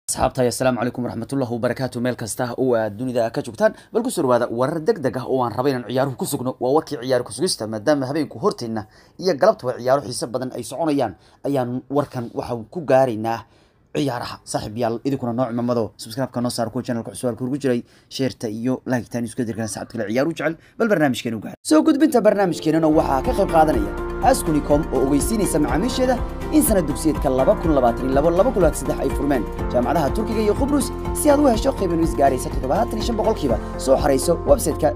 asxaabtahay assalaamu calaykum waraxmatullahi wabarakaatu meel kasta oo aad dunida ka joogtaan bal ku soo dhawaada warar deg deg ah oo aan rabay inaan ciyaaruhu ku sugno waa warkii ciyaar kusugista maadaama habeenku horteenna iyo galabtaba ciyaaro xiise badan ay soconayaan ayaan warkan waxaan ku gaaraynaa ciyaaraha saaxiib yaal idinkuna nooc mamado subscribe-ka noo saar kuwa channelka cusub halka ugu jiray sheerta iyo laagtaan isku dirkan saxabta kale ciyaaru jecel bal barnaamijkeena u gaar soo gudbinta barnaamijkeenana waxaa ka qayb qaadanaya askunicom oo ogeysiinaysa macaamiisheeda in sanad dugsiyeedka laba kun labaatan iyo labo laba kun labaatan saddex ay furmeen jaamacadaha turkiga iyo qubrus si aad u hesho qiiban is gaaraysa toddobaatan iyo shan boqolkiiba soo xarayso website-ka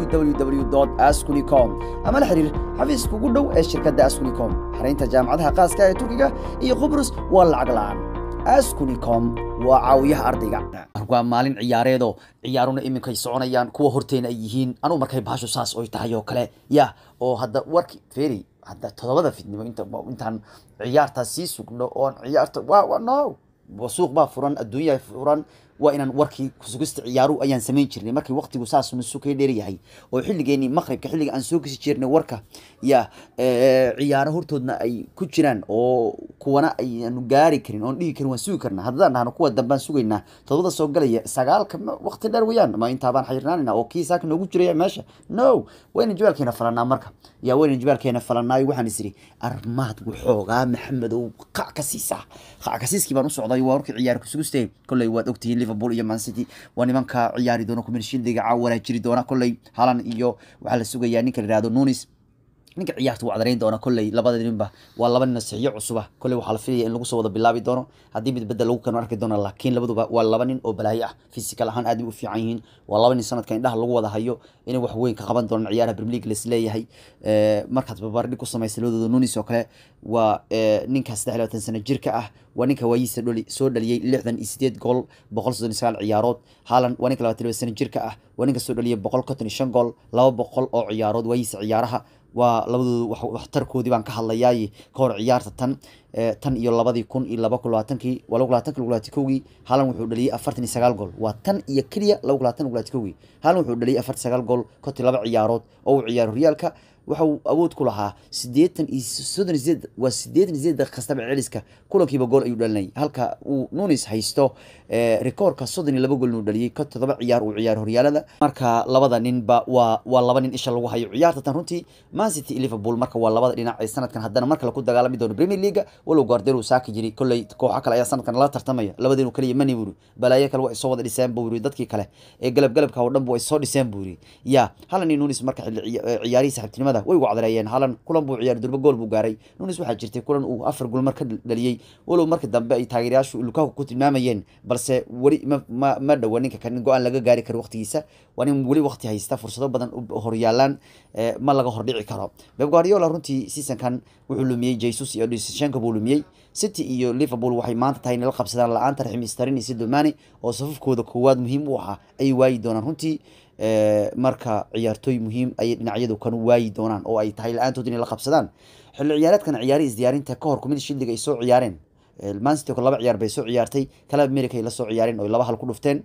www askunicom ama la xiriir xafiiska ugu dhow ee shirkadda askunicom xaraynta jaamacadaha qaaska ee turkiga iyo qubrus waa lacag la-aan askunicom waa caawiyaha ardayga waa maalin ciyaareedoo ciyaaruna iminkay soconayaan kuwa horteena ay yihiin anugu markay baasho saas oy tahay oo kale ya oo hadda warki feri hadda todobada fidnimo inta intaan ciyaartaas sii sugno oon ciyaarta wa wa no suuq baa furan adduunyaa furan waa inaan warkii kusugista ciyaaruhu ayaan samayn jirnay markii waqtigu saas nusukay dheeryahay oo xilligeenii maqribka xilliga aan soo gesi jirnay warka ya ciyaaro hortoodna ay ku jiraan oo kuwana ayaanu gaari karin oon dhigi karin waan sugi karna haddaan dhahno kuwa dambaan sugaynaa todobada soo galaya sagaalka waqti dheer weeyaan ma intaabaan xayirnaanina oo kii saaka noogu jiraya meesha no wayna jibaalkeena falanaa marka ya wayna jibaalkeena falanaayo waxaan is iri armaad waxoogaa maxamedow qac ka siisaa qac ka siiskii baan u socday waa warkii ciyaar kusugistay kolley waad ogtihiin liverpool iyo man city waa nimanka ciyaari doona kumirshiildiga caawana jiri doona kolley halan iyo waxaa la sugayaa ninka la yihahdo nunis ninka ciyaarta wuu cadarayn doona kolley labada ninba waa laba nin saxiyo cusuba kolley waxaa la filaya in lagu soo wada bilaabi doono haddii mid bedel lagu kano arki doona laakiin labaduba waa laba nin oo balaayo ah physical ahaan aad bay u fiican yihiin waa laba nin sanadka indhaha lagu wada hayo inay wax weyn ka qaban doonaan ciyaaraha premier league leesleeyahay markaad babardhig ku samaysa labadooda nunis oo kale waa ninka saddex labaatan sano jirka ah waa ninka waayiisa soo dhaliyey lixdan iyo sideed gool boqol soddon iyo sagaal ciyaarood haalan waa ninka labaatan laba sano jirka ah waa ninka soo dhaliyey boqol konton iyo shan gool laba boqol oo ciyaarood waayiisa ciyaaraha waa labadooda waxtarkoodii baan ka hadlayaay ka hor ciyaarta tan tan iyo labadii kun iyo laba kun labaatankii waa laba kun labaatanki lagu labaatan kowgii haalan wuxuu dhaliyey afartan iyo sagaal gool waa tan iyo keliya laba kun labatan lagu labaatan kowgii haalan wuxuu dhaliyey afartan sagaal gool kontii laba ciyaarood oo uu ciyaaro horyaalka waxa uu awood ku lahaa siddeetan iyo soddon iyo sideed waa siddeetan iyo sideed kastaba celiska kulankiiba gool ayuu dhalinayay halka uu nunis haysto rekoorka soddon iyo laba gool inuu dhaliyey ka todoba ciyaar uu ciyaaro horyaalada marka labada ninba waa waa laba nin isha lagu hayo ciyaarta tan runtii man city iyo liverpool marka waa labada dhinac ee sanadkan haddana mar kale ku dagaalami doono premier league walow guardelo saaki jiri kolley kooxo kale ayaa sanadkan la tartamaya labadeenu kaliya mani buri balaayo kale waa isoo wada dhiseen buu yiri dadkii kale ee galab galabka oo dhan bu ay soo dhiseen buu yiri ya halan iyo nunis marka xilli ciyaarihii saxibtinimada way ugu cadareeyeen halan kulan buu ciyaari durba gool buu gaaray nunis waxaa jirtay kulan uu afar gool mar ka dhaliyey walow markii dambe ay taageerayaashu lukaku ku tilmaamayeen balse weli ma ma ma dhowa ninka kan go-aan laga gaari karo waqtigiisa waa nin weli waqti haysta fursado badan horyaalaan ma laga hordhici karo beb guardiola runtii seasonkan wuxuu lumiyey jesus iyo shenko buu lumiyey city iyo liverpool waxay maanta tahay inay la qabsadaan la-aanta raxim starin iyo sidomani oo safafkooda koowaad muhiim u ahaa ayay waayi doonaan runtii marka ciyaartooy muhiim ayay dhinacyadu kan waayi doonaan oo ay tahay la-aantood inay la qabsadaan xilli ciyaareedkan ciyaarihi isdiyaarinta ka hor kumida shildiga ay soo ciyaareen mancity oo laba ciyaar bay soo ciyaartay kala america ay la soo ciyaareen oo laba hal ku dhufteen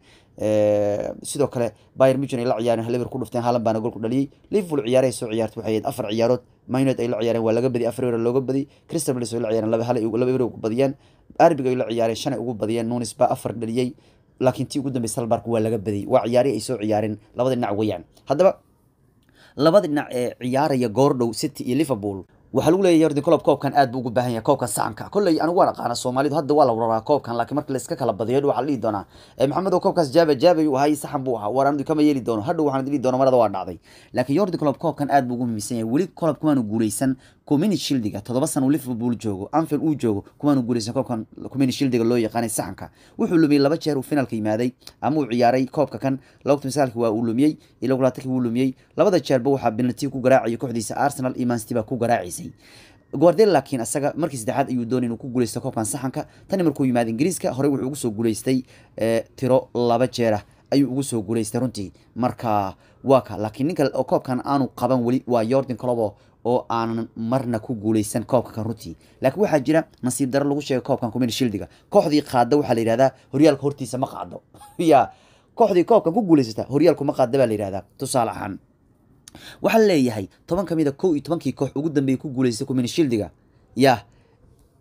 sidoo kale bayer muchen ay la ciyaareen hal eber ku dhufteen haalan baana gool ku dhaliyey liverpool ciyaarahay soo ciyaartay waxay ahayd afar ciyaarood minot ay la ciyaareen waa laga badiyay afar eber looga badiy crystal palace ay la ciyaareen laba hal laba eber ugu badiyeen arbig ay la ciyaareen shan ay ugu badiyeen nunis baa afar dhaliyey laakiin tii ugu dambeysa salbark waa laga badiyey waa ciyaarihi ay soo ciyaareen labada dhinac weeyaan haddaba labada dhinac ee ciyaaraya goordhow city iyo liverpool waxaa lagu leeyahy yordi colob koobkan aad buu ugu baahan yahay koobkan saxanka kolley anigu waan aqaana soomaalidu hadda waa la wararaa koobkan laakiin marka layska kala badiyo waxaa la dhihi doonaa maxamed oo koobkaas jaaba jaabay uu ahay saxan buu ahaa war anadu kama yeeli doono hadhow waxaan dhihi doona marada waa dhacday laakiin yordi colob koobkan aad buu ugu muhiimsan yahay weli colob kumaanu guuleysan comini shildiga toddoba sana uu liverpool joogo anfield uu joogo kumaanu guuleysan koobkan comini shildiga loo yaqaanay saxanka wuxuu lumiyey laba jeer uu finalka yimaaday ama uu ciyaaray koobka kan laba kun sagaalki waa uu lumiyey iyo laba labaatanki wuu lumiyey labada jeerba waxaa penalty ku garaacayay kooxdiisa arsenal iyo man city baa ku garaacaysay guardel laakiin asaga markii saddexaad ayuu doonay inuu ku guuleysto koobkan saxanka tani markuu yimaada ingiriiska horey wuxuu ugu soo guuleystay tiro laba jeerah ayuu ugu soo guuleystay runtii marka waa ka laakiin ninka oo koobkan aanu qaban weli waa yordan colobo oo aanan marna ku guuleysan koobka kan runtii laakiin waxaa jira nasiib daro lagu sheegay koobkan kumina shildiga kooxdii qaada waxaa la yihahdaa horyaalka hortiisa ma qaado ya kooxdii koobkan ku guuleysata horyaalku ma qaada baa la yihahdaa tusaale ahaan waxaa leeyahay toban ka mid a kow iyo tobankii koox ugu dambeeyay ku guuleystay kumina shildiga ya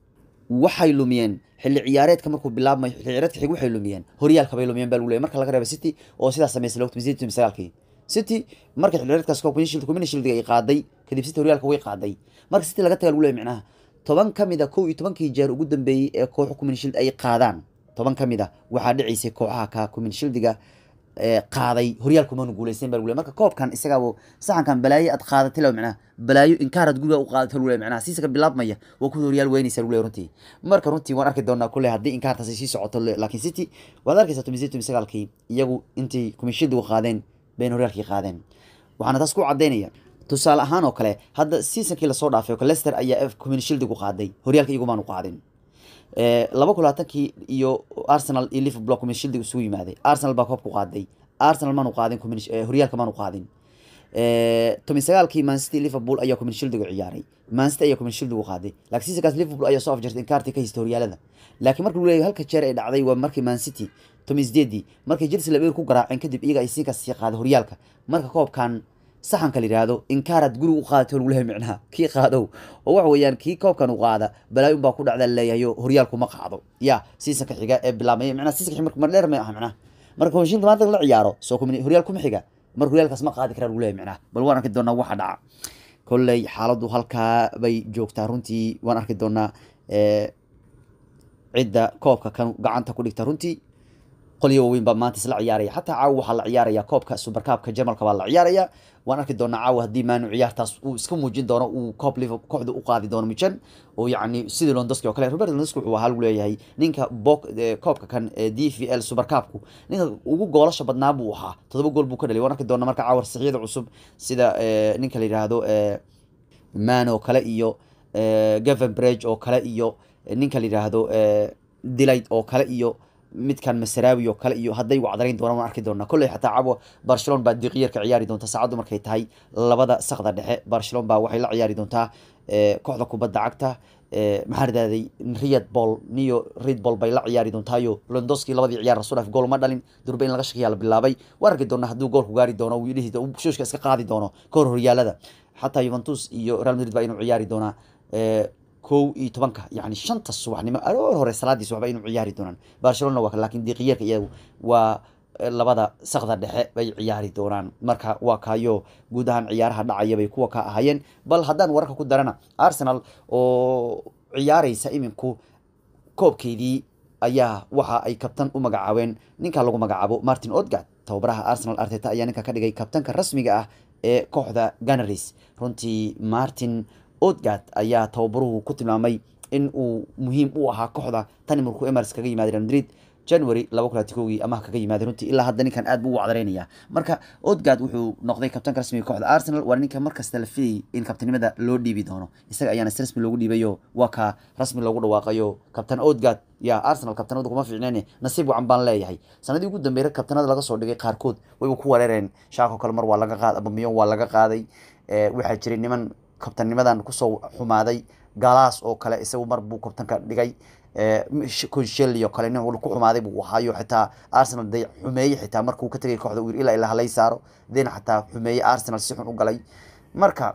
waxay lumiyeen xilli ciyaareedka markuu bilaabmayo xilli ciyaareedka xig waxay lumiyeen horyaalka bay lumiyeen baa lagu leeyahay marka laga reeba city oo sidaas sameysay lawta misiin sagaalkii city marka xilli ciyaareedkaas community shield community shield ay qaaday kadib city horyaalka way qaaday marka city laga tagaa lagu leeyahay micnaha toban ka mid a kow iyo tobankii jeer ugu dambeeyey ee kooxo community shield ay qaadaan toban ka mid a waxaa dhicaysay kooxaha ka community shieldiga qaaday horyaalku maanu guuleysan baa lagu leeyahay marka koobkan isagaabo saxankan balaayo aad qaadatay law micnaha balaayo inkaarad guriga u qaadatay lagu leeyahay micnaha siisaka bilaabmaya waa kuwa horyaal weynaysa lagu leeyahay runtii marka runtii waan arki doonaa kulle haddii inkaartaasi sii socoto laakiin city waad arkaysaa tomi tomi sagaalkii iyagu intay community qaadeen bayna horyaalkii qaadeen waxaana taas ku cadaynaya tusaale ahaan oo kale hadda seasonkii lasoo dhaafay oo leicester ayaa community shieldigu qaaday horyaalka iyagumaanu qaadin laba kun labaatankii iyo arsenal iyo liverpool community shieldiga isugu yimaaday arsenal baa koobku qaaday arsenal maanu qaadin horyaalka maanu qaadin tomi sagaalkii mancity liverpool ayaa community shieldigu ciyaaray mancity ayaa community shieldigu qaaday laakiin seasonkaas liverpool ayaa soo afjartay inkaartii ka haystay horyaalada laakiin marka lagu leeyahay halka jeer ay dhacday waa markii mancity tomi sideedii markay chelsea labeer ku garaaceen kadib iyaga ay siinkaas sii qaaday horyaalka marka koobkan saxanka la yidhaahdo inkaaraad guriga u qaadatay lagu leeyahay micnaha kii qaadow oo waxa weeyaan kii koobkan u qaada balaayo unbaa ku dhacda leeyahay oo horyaalku ma qaado ya seasonka xiga ee bilaabmay micnaha seasonka xiga marka dheer ma aha micnaha marka hoshinta maanta la ciyaaro soo kumini horyaal kuma xiga marka horyaalkaas ma qaadi karaa lagu leeyahay micnaha bal waan arki doonaa waxa dhaca kolley xaaladdu halkaa bay joogtaa runtii waan arki doonaa cidda koobka kan gacanta ku dhigta runtii qolyo waaweyn baa maanta isla ciyaaraya xataa caawa waxaa la ciyaaraya koobka supercupka jarmalka baa la ciyaaraya waan arki doonaa caawa haddii maanu ciyaartaas uu iska muujin doono uu koob liver kooxda u qaadi doono mujan oo yacni sidii londoski oo kale robert londoski wuxuu ahaa lagu leeyahay ninka bok koobka kan d v l supercupku ninka ugu goolasha badnaa buu ahaa todoba gool buu ka dhalay waan arki doonaa marka caawa saxiyada cusub sida ninka la yidhaahdo man oo kale iyo gaven bridge oo kale iyo ninka la yidhaahdo delight oo kale iyo midkan masaraawi oo kale iyo hadday wacdarayn doonaan waan arki doonaa kolley xataa cabo barcelona baa diqiyarka ciyaari doonta saacaddu markay tahay labada sakda dhexe barcelona baa waxay la ciyaari doontaa kooxda kubadda cagta maxaa ridaaday riyad ball niyo red ball bay la ciyaari doontaayo londoski labadii ciyaar rasuul af gool ma dhalin durba in laga shakiyaa la bilaabay waan arki doonaa hadduu goolku gaari doono wiilihii shuushka iska qaadi doono kahor horyaalada xataa juventus iyo real madrid baa inuu ciyaari doonaa kow iyo tobanka yani shanta subaxnimo aroor hore salaadiis waxba inuu ciyaari doonaan barcelona waa laakiin diiqiyarka iyagu waa labada sakda dhexe bay ciyaari doonaan marka waa kaayo guud ahaan ciyaaraha dhacaya bay kuwa ka ahaayeen bal haddaan wararka ku darana arsenal oo ciyaareysa iminku koobkeydii ayaa waxa ay kabtan u magacaabeen ninka lagu magacaabo martin odgard tababaraha arsenal arteta ayaa ninka ka dhigay kabtanka rasmiga ah ee kooxda ganaris runtii martin odgard ayaa tababaruhu ku tilmaamay in uu muhiim u ahaa kooxda tani markuu emars kaga yimaaday real madrid january laba kun labaatankowgii amaha kaga yimaaday runtii ilaa hadda ninkan aad buu u wacdareynaya marka odgard wuxuu noqday kabtanka rasmiga kooxda arsenal waa ninka markasta la filayay in kabtanimada loo dhiibi doono isaga ayaana si rasmi loogu dhiibayo waa ka rasmi loogu dhawaaqayo kabtan odgard ya arsenal kabtanada kuma fiicneen nasiib wacan baan leeyahay sanadii ugu dambeeyay kabtanada laga soo dhigay qaarkood wayba ku wareereen shaako kale mar waa laga qaaday abamiyon waa laga qaaday waxaa jiray niman kabtannimadan kusoo xumaaday galaas oo kale isagu mar buu kabtanka dhigay consheli oo kale nin ku xumaaday buu ahaayo xitaa arsenal de xumeeye xitaa markuu ka tegay kooxda wiir ilaa ilaa halay saaro dena xataa xumeeye arsenal si xun u galay marka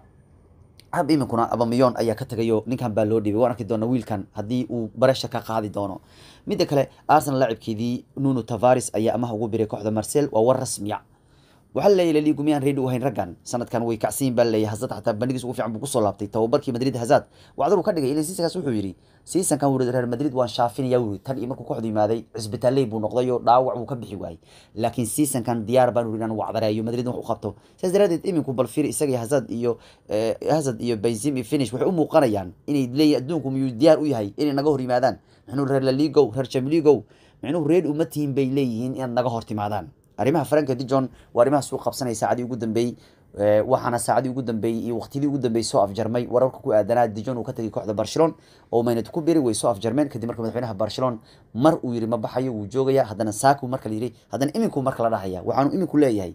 hab iminkuna abamiyon ayaa ka tegayo ninkan baa loo dhiibay waan arki doona wiilkan haddii uu baresha ka qaadi doono midda kale arsenal laacibkeedii nuno tavaris ayaa amaha ugu biray kooxda marcel waa war rasmiya waxaa laleeyahy laligu miyaan reedi u hayn raggan sanadkan way kacsiyin baa laleeyahy hazad xataa bandhigiis ugu fiican buu kusoo laabtay tababarkii madrid hazad wacdar uu ka dhigay ilaa siisankaas wuxuu yidhi siisankan wuri reer madrid waan shaafinaya wuri tan iyo markuu kooxdu yimaaday cisbitaaley buu noqday oo dhaawac buu ka bixi waayey laakiin siisankan diyaar baan wuri inaan wacdareeyo madrid wax u qabto saas daraadeed iminku bal fiir isaga iyo hazad iyo hazad iyo benzim iyo finish waxay u muuqanayaan inay leeyihin adduunku miyuu diyaar u yahay inay naga hor yimaadaan mixnuu reer laligow reer jamligow micnuhu reer uma tihin bay leeyihiin inaad naga hor timaadaan arrimaha franka dijon waa arrimahaas u qabsanaya saacadii ugu dambeeyey waxaana saacadii ugu dambeeyey iyo waqtiyadii ugu dambeeyey soo afjarmay wararka ku aadanaa dijon uu ka tegay kooxda barcelona oo maynad ku beri way soo afjarmeen kadib marka madaxweynaha barcelona mar uu yidhi ma baxayo wuu joogaya haddana saaku marka la yidhi haddana iminku marka la dhahaya waxaanu iminku leeyahay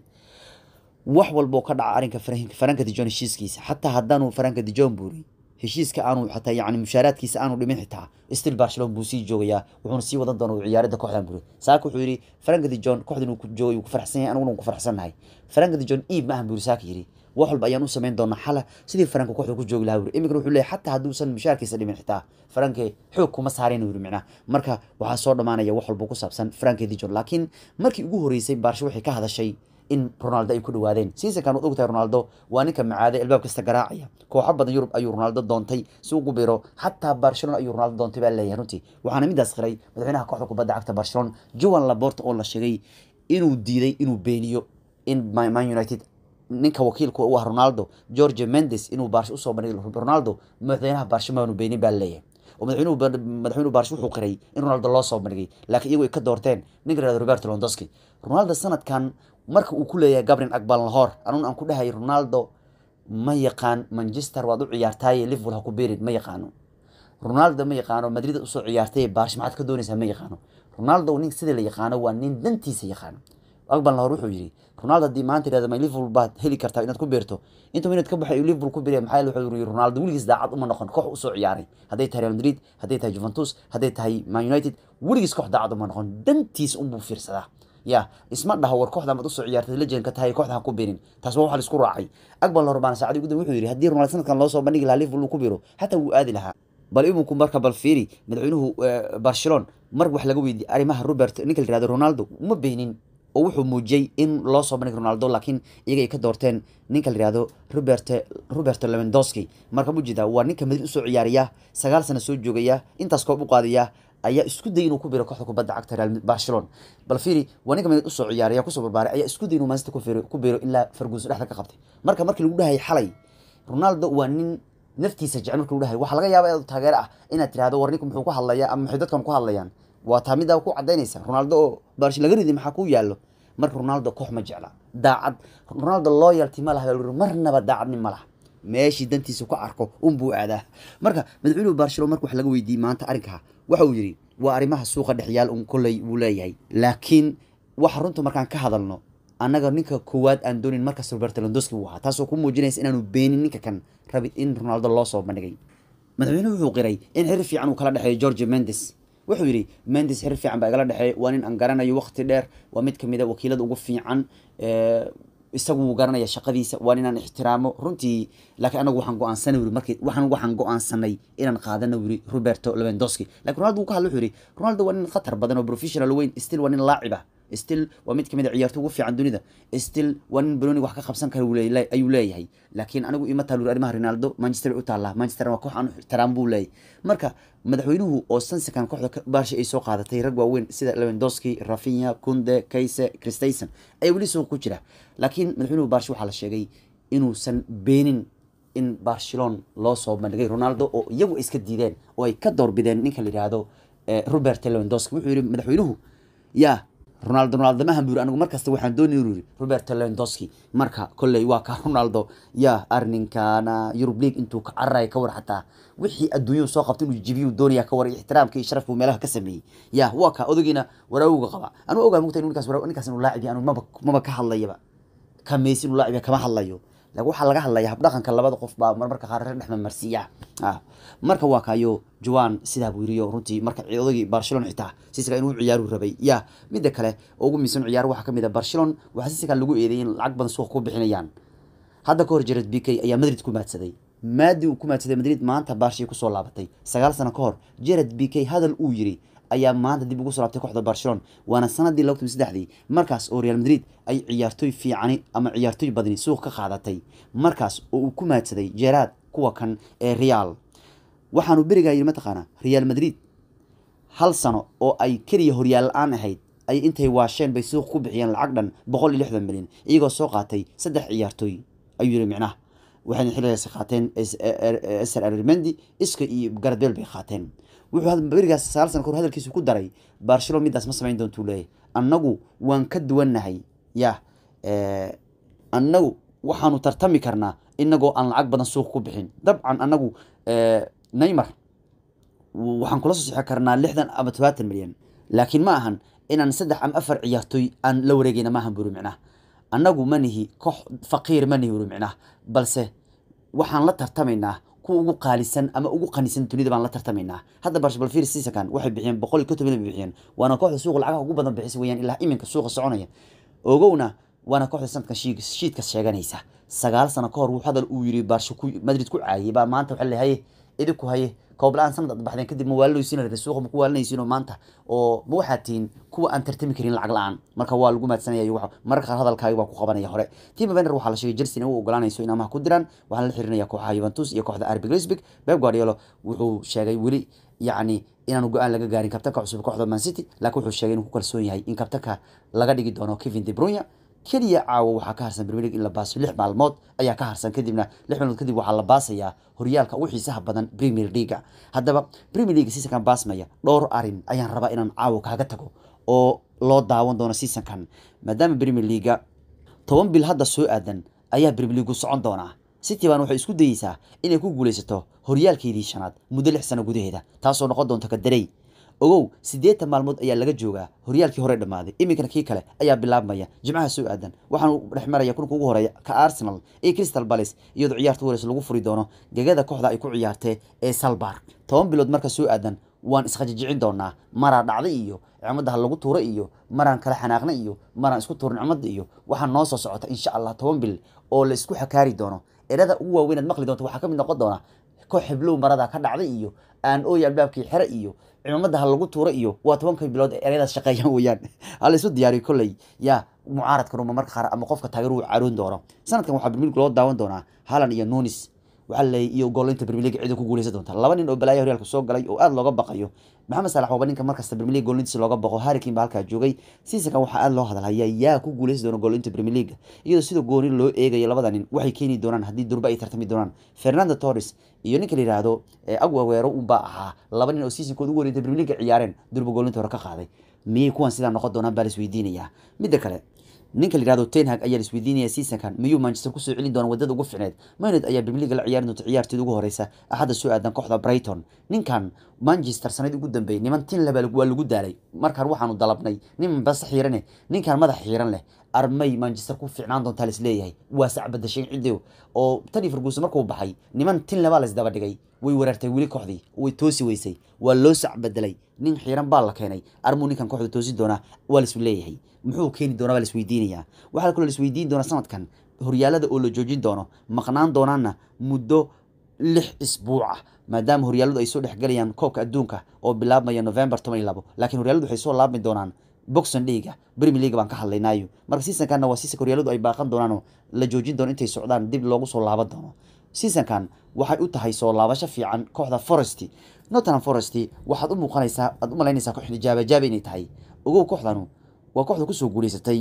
wax walboo ka dhaca arrinka franka dijon heshiiskiisa xataa haddaanu franka dijon buuri heshiiska aanu xataa yani mushaaraadkiisa aanu dhimin xitaa still barcelona buu sii joogayaa wuxuuna sii wadan doona ciyaarada kooxdan buri saaka wuxuu yidhi frank de john kooxdan uu ku joogay uu ku faraxsan yahay aniguna ku faraxsannahay frank de john iib maahan buri saaka yidhi wax walba ayaan u samayn doonaa xala sidii faranka kooxda ku joogi lahaa wuri iminkana wuxuu leeyahay xataa hadduusan mushaarkiisa dhimin xitaa faranke xoog kuma saareen wuri micnaha marka waxaa soo dhammaanaya wax walba ku saabsan franke dijon laakiin markii ugu horeysay baarsho waxay ka hadashay in ronaldo ay ku dhawaadeen seasonkan waad ogtahay ronaldo waa ninka macaade albaab kasta garaacaya kooxo badan yurub ayuu ronaldo doontay si ugu biro xataa barcelona ayuu ronaldo doontay baa leeyahay runtii waxaana midaas qiray madaxweynaha kooxda kubadda cagta barcelona joan laporta oo la sheegay inuu diiday inuu beeniyo in man united ninka wakiilka u ah ronaldo george mendes inuu baarsho usoo bandhigay ronaldo madaxweynaha baarsho maanu beenin baa leeyahay oo madaxweynuhu madaxweynuhu baarsho wuxuu qiray in ronaldo loo soo bandhigay laakiin iyagu ay ka doorteen ninka yihahdo roberto londoski ronaldo sanadkan marka uu ku leeyahay gabrin akbal lahor anuun aan ku dhahay ronaldo ma yaqaan manchester waad u ciyaartaaye liverpool ha ku beerin ma yaqaano ronaldo ma yaqaano madrid usoo ciyaartay baarsho maxaad ka doonaysaa ma yaqaano ronaldo nin sidii la yaqaano waa nin dantiisa yaqaano akbal lahor wuxuu yidhi ronaldo haddii maanta yidhahdo ma liverpool baad heli kartaa inaad ku beerto intuu minad ka baxay liverpool ku beeraya maxaa wuxuu yidhi ronaldo weligiis daacad uma noqon koox usoo ciyaaray hadday tahay real madrid hadday tahay juventus hadday tahay man united weligiis koox daacad uma noqon dantiisa unbuu fiirsadaa ya isma dhaho war kooxda maad usoo ciyaartay legend ka tahay kooxda ha ku birin taas waa waxa la isku raacay akbal lahor baana saacadii guddan wuxuu yidhi haddii ronaldo sanadkan loo soo bandhigi lahaa liverpool uu ku biro xataa wuu aadi lahaa bal iminku marka bal fiiri madaxweynuhu barcelona mar wax laga weydiiyey arrimaha robert ninka la yihahdo ronaldo uma beenin oo wuxuu muujiyey in loo soo bandhig ronaldo laakiin iyaga ay ka doorteen ninka la yihahdo robert roberto levendoski marka mujida waa ninka madrid usoo ciyaariya sagaal sano soo joogaya intaas koob u qaadaya ayaa isku day inuu ku biro kooxda kubadda cagta real barcelona bal fiiri waa ninka madrid usoo ciyaaraya kusoo barbaaray ayaa isku day inuu manchester ku biro ilaa ferguson dhexda ka qabtay marka markii lagu dhahayay xalay ronaldo waa nin naftiisa jecel marka lagu dhahay waxaa laga yaaba inaad taageero ah inaad tirahdo war ninku muxuu ku hadlayaa ama maxay dadkan ku hadlayaan waa taa middaa ku cadaynaysa ronaldo oo baarsho laga ridi maxaa ku yaallo marka ronaldo koox ma jecla daacad ronaldo loyalty ma laha marnaba daacadni ma laha meeshii dantiisa ku arko unbuu aadaa marka madaxweynuhu barcelona marka wax laga weydiiyey maanta arrinkaa waxa uu yidhi waa arrimaha suuqa dhexyaal un kolley wuu leeyahay laakiin waxa runta markaan ka hadalno annaga ninka koowaad aan doonin markas roberto londoski buu ahaa taasoo ku muujinaysa inaanu beenin ninka kan rabi in ronaldo loo soo bandhigay madaxweynuhu wuxuu qiray in xiriir fiican uu kala dhexeeyo george mendes wuxuu yidhi mendes xiriir fiican baa igala dhexeeya waa nin aan garanayo waqti dheer waa mid kamid a wakiilada ugu fiican isagu wuu garanaya shaqadiisa waa ninaan ixtiraamo runtii laakiin anagu waxaan go-aansanay wuri markii waxaan waxaan go-aansanay inaan qaadano wuri roberto levendoski lakin ronaldo wuu ka hadla wuxuu yidhi ronaldo waa nin khatar badan oo professional weyn still waa nin laacib ah still waa mid kamid a ciyaarto ugu fiican dunida still waa nin baloni wax ka qabsan kara ayuu leeyahay laakiin anigu ima taal arrimaha ronaldo manchester u taallaa manchester waa koox aan ixtiraam buu leeyahay marka madaxweynuhu oo sansikan kooxda baarsha ay soo qaadatay rag waaweyn sida levendoski rafinha kunde kayse christayson ayaa weli suuq ku jira laakiin madaxweynuhu baarsha waxaa la sheegay inuusan beenin in barcelona loo soo bandhigay ronaldo oo iyagu iska diideen oo ay ka doorbideen ninka la yidhaahdo robert levendoski wuxuu yihi madaxweynuhu yaa ronaldo ronaldo mahan buu yiri anigu markasta waxaan doonay inuu yiri roberto levendoski marka kolley waa ka ronaldo yaa arninkana yurub league intuu ka cararaya ka war xataa wixii adduunyadu soo qabta inuu jibiyu doonaya ka war ixtiraamka iyo sharafku meelaha ka sameeyey ya waa ka odagiina waraawuga qaba anigu ogaa mugta ninkaas ninkaas inuu laacib yahay anigu maba maba ka hadlayaba ka meysi inuu laacib yahay kama hadlayo laakiin waxaa laga hadlaya habdhaqanka labada qof baa marmarka qaar reer dhexma marsiiya marka waa kaayo juwan sidaa buu yiriyo runtii marka odagii barcelona xitaa sisiga inuu ciyaaru rabay ya midda kale oo ugu miisan ciyaar waxaa kamid a barcelona waxaa sisikan lagu eedeeyay in lacag badan suuqa ku bixinayaan hadda ka hor jared b k ayaa madrid ku maadsaday maadii uu ku maadsaday madrid maanta barshay kusoo laabatay sagaal sano ka hor jared b k hadal uu yiri ayaa maanta dib ugu soo laabtay kooxda barcelona waana sanadii laba kun saddexdii markaas oo real madrid ay ciyaartooy fiicani ama ciyaartooy badani suuq ka qaadatay markaas oo uu ku maadsaday jeraad kuwa kan ee real waxaanu berigaa yidhi mataqaanaa real madrid hal sano oo ay keliya horyaal la-aan ahayd ay intay waasheen bay suuq ku bixiyeen lacag dhan boqol iyo lixdan milyan iyagoo soo qaatay saddex ciyaartooy ayuu yihi micnaha waxayna xilligaasi qaateen ser armendi iska iyo garadbeel bay qaateen wuxuu berigaas sagaal sana kahor hadalkiisu ku daray barcelona midaas ma samayn doontuu leeyahy annagu waan ka duwannahay ya annagu waxaanu tartami karnaa inagoo aan lacag badan suuq ku bixin dabcan annagu neymar waxaan kula soo sixi karnaa lixdan ama todobaatan milyan laakiin ma ahan inaan saddex ama afar ciyaartooy aan la wareegayna maahan buri micnaha annagu ma nihi koox faqiir ma nihi buri micnaha balse waxaan la tartamaynaa kuwa ugu qaalisan ama ugu qanisan dunida baan la tartamaynaa hadda barshbalfir sisakan waxay bixiyeen boqol iyo konton milyan bay bixiyeen waana kooxda suuqa lacagaha ugu badan bixisa weyaan ilaa iminka suuqa soconaya ogowna waana kooxda sanadkan shiidka sheeganaysa sagaal sano ka hor wuu hadal uu yiri baarsho madrid ku caayay baa maanta waxaa leeyahay idinku haye koob la-aan sanad ad baxdeen kadib ma waalinaysiin rabeen suuqa ma ku waalinaysiinoo maanta oo ma waxaad tihiin kuwa aan tartami karin lacag la-aan marka waa lagu mahadsanaya mararka qaar hadalkaagi baa ku qabanaya hore tima vener waxaa la sheegay chelsea in u ogolaanayso in amaha ku diraan waxaana la xirinaya kooxaha juventus iyo kooxda arbi grisbig beb guardiolo wuxuu sheegay weli yacni inaanu go-aan laga gaarin kabtanka cusub kooxda man city laakiin wuxuu sheegay inuu ku kalsoon yahay in kabtanka laga dhigi doono kevin de brunya keliya caawa waxaa ka harsan premier league in la baaso lix maalmood ayaa ka harsan kadibna lix maalmood kadib waxaa la baasayaa horyaalka ugu xiisaha badan premier leaga haddaba premier league seasonkan baasmaya dhowr arin ayaan rabaa inaan caawa kaaga tago oo loo daawan doono seasonkan maadaama premier leaga toban bil hadda soo aadan ayaa premier leagu socon doonaa city baan waxay isku dayeysaa inay ku guulaysato horyaalkeedii shanaad muddo lix sano gudaheeda taasoo noqon doonta kadarey ogow siddeetan maalmood ayaa laga joogaa horyaalkii hore dhammaaday iminkana kii kale ayaa bilaabmaya jimcaha soo aadan waxaanu dhex maraya kulanka ugu horeeya ka arsenal iyo crystal palace iyadoo ciyaarta wareysa lagu furi doono gegada kooxda ay ku ciyaartee ee salbar toban bilood marka soo aadan waan iskhajijicin doonaa maraa dhacday iyo nicmada ha lagu tuuro iyo maraan kala xanaaqna iyo maraan isku tuuro nicmada iyo waxaa noo soo socota insha allah toban bil oo la isku xakaari doono erada ugu waaweynaad maqli doonta waxaa ka mid noqon doona koox xiblow marada ka dhacday iyo aan ooya albaabkii xere iyo cimaamada ha lagu tuuro iyo waa tobanka bilood ee ereyadaas shaqeeyaan weeyaan hala isu diyaariyo kolley yaa mucaaradka ruma marka qaar ama qofka taageer uu caroon doono sanadkan waxaa premier league loo daawan doonaa halan iyo nunis waxaa leeyay iyo goolinta premier league cida ku guuleysan doonta laba nin oo balaaya horyaalka soo galay oo aada looga baqayo maxamed salax waaba ninka markasta premier league goolintiisa looga baqo harrikin baa halkaa joogay seasonkan waxaa aada loo hadalhayaa yaa ku guuleysan doona goolinta premier league iyadoo sida gooni loo eegayo labada nin waxay keeni doonaan haddii durba ay tartami doonaan fernando torres iyo ninka la yidhaahdo agwaweero unbaa ahaa laba nin oo seasonkooda ugu horeynta premier league ciyaareen durba goolinta hore ka qaaday miyay kuwan sidaa noqon doonaan baa la isweydiinayaa midda kale ninka la yihahdo tenhag ayaa la isweydiinaya seasonkan miyuu manchester kusoo celin doona wadada ugu ficneed maynod ayaa premier league la ciyaari doonta ciyaarteeda ugu horeysa axadda soo aadan kooxda brighton ninkan manchester sanadii ugu dambeeyay niman tin leba waa lagu daalay markaan waxaanu dalabnay nin bas xiirane ninkan madax xiiran leh armay manchester ku ficnaan doontaa la isleeyahay waa sacbadashay ciddi oo tani ferguson markuu baxay niman tin lebaa la isdaba dhigay way weerartay weli kooxdii way toosi weysay waa loo sacbedelay nin xiiran baa la keenay armuu ninkan kooxda toosi doonaa waa la isu leeyahay muxuu keeni doonaa baa la isweydiinayaa waxaa kaloo la isweydiin doonaa sanadkan horyaalada oo la joojin doono maqnaan doonaana muddo lix isbuuc ah maadaama horyaaladu ay soo dhexgelayaan koobka adduunka oo bilaabmaya november toban iyo labo laakiin horyaaladu waxay soo laabmi doonaan boxon leaga premier league baan ka hadlaynaayo marka seasonkanna waa seasonka horyaaladu ay baaqan doonaanoo la joojin doono intay socdaan dib loogu soo laaban doono seasonkan waxay u tahay soo laabasho fiican kooxda forest nottingham forest waxaad u muuqanaysaa aad u malaynaysaa kooxda jaabajaaba inay tahay ogow kooxdanu waa kooxda kusoo guuleysatay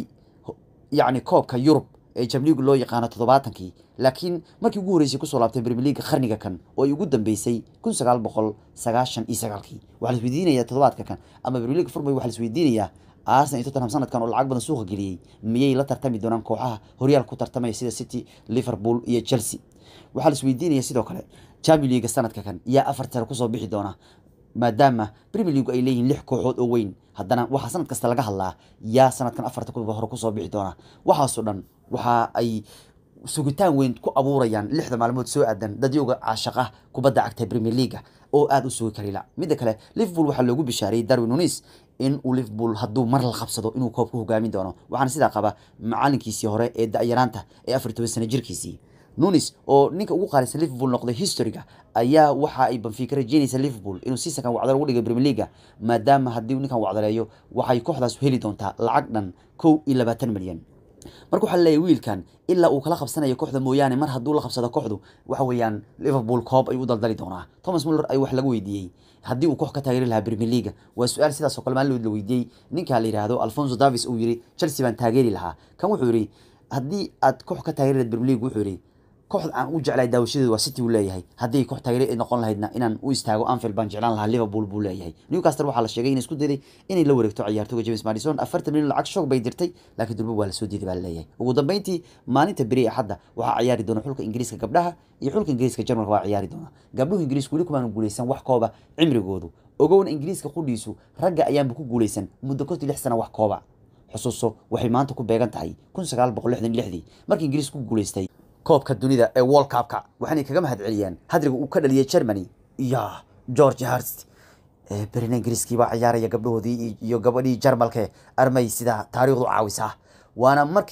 yacni koobka yurub ee jamligu loo yaqaano toddobaatankii laakiin markii ugu horreysay kusoo laabtay premier league qarniga kan oo ay ugu dambeysay kun sagaal boqol sagaashan iyo sagaalkii waxaa la isweydiinayaa toddobaadka kan ama premier league furmay waxaa la isweydiinayaa arsenal iyo tottenham sanadkan oo lacag badan suuqa geliyey miyay la tartami doonaan kooxaha horyaalka ku tartamaya sida city liverpool iyo chelsea waxaa la isweydiinaya sidoo kale champion league sanadka kan yaa afar tare kusoo bixi doona maadaama premier league ay leeyihiin lix kooxood oo weyn haddana waxaa sanad kasta laga hadlaa yaa sanadkan afarta kuba hore kusoo bixi doona waxaasoo dhan waxa ay sugitaan weyn ku abuurayaan lixda maalmood soo aadan dadyoga caashaqa kubadda cagta premier leaga oo aada u sugi karila midda kale liverpool waxaa loogu bishaariyey darwin nunis in uu liverpool hadduu mar la qabsado inuu koobka hogaamin doono waxaana sidaa qaba macalinkiisii hore ee da-yaraanta ee afar toban sana jirkiisii nunis oo ninka ugu qaalisan liverpool noqday historyga ayaa waxa ay banfiika rajeynaysa liverpool inuu seasonkan wacdalo ugu dhigay premier leaga maadaama haddii ninkan wacdaleeyo waxay kooxdaas heli doontaa lacag dhan kow iyo labaatan milyan marka waxaa leeyahy wiilkan ilaa uu kala qabsanayo kooxda mooyaane mar hadduu la qabsado kooxdu waxa weeyaan liverpool coob ayuu u daldali doonaa thomas muller ay wax laga weydiiyey haddii uu koox ka taageeri lahaa premier leaga waa su-aal sidaas oo kale maalin la weydiiyey ninka la yidhaahdo alfonso davis uu yiri chelsea baan taageeri lahaa kan wuxuu yidhi haddii aad koox ka taageeri lahayd premier league wuxuu yidhi kooxda aan u jeclahay daawashadeedu waa city uu leeyahay haddii koox taageere noqon lahaydna inaan u istaago anfield baan jeclaan lahaa liverpool buu leeyahay newcastle waxaa la sheegay inay isku dayday inay la wareegto ciyaartooga james madison afartan milyan lacag shoog bay dirtay laakiin durba waa la soo diiday baa leeyahay ugu dambeyntii maalinta beri axadda waxaa ciyaari doona xulka ingiriiska gabdhaha iyo xulka ingiriiska jarmalka waa ciyaari doona gabdhuhu ingiriisku weli kumaanu guuleysan wax kooba cimrigoodu ogowna ingiriiska qudhiisu ragga ayaanba ku guuleysan muddo kontii lix sana wax kooba xusuuso waxay maanta ku beegan tahay kun sagaal boqol lixdan iyo lixdii markii ingiriiska ku guuleystay koobka dunida ee world cupka waxaanay kaga mahad celiyeen hadriga uu ka dhaliyay germany iyo george harst berina ingiriiskii baa ciyaaraya gabdhahoodii iyo gabadhii jarmalke armay sida taariikhdu caawisaa waana markii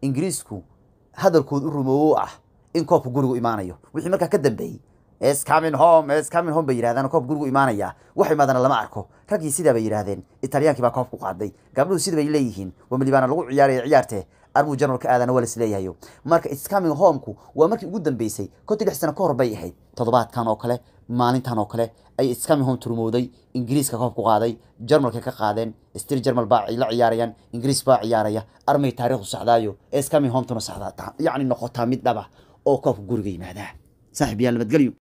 ingiriisku hadalkood u rumoowo ah in koobka gurigu imaanayo wixii markaa ka dambeeyey es coming home es coming home bay yidhahdaan koobka gurigu imaanaya wax imaadana lama arko raggii sidaa bay yidhahdeen italiyaankii baa koobku qaaday gabdhuhu sida bay leeyihiin wamalibaana lagu ciyaaraya ciyaarte arbuu jarmalka aadana waa lasleeyahayo marka is coming homeku waa markii ugu dambeysay konti lix sano ka hor bay ahayd toddobaadkan oo kale maalintan oo kale ay is coming home turmooday ingiriiska koobku qaaday jarmalka ka qaadeen stil jarmal baa la ciyaarayaan ingiriis baa ciyaaraya armay taariikhdu saxdaayo ee is coming home tuna saxdaa yacni noqotaa mid dhaba oo koobka guriga yimaadaa saaxiib yaal nabadgelyo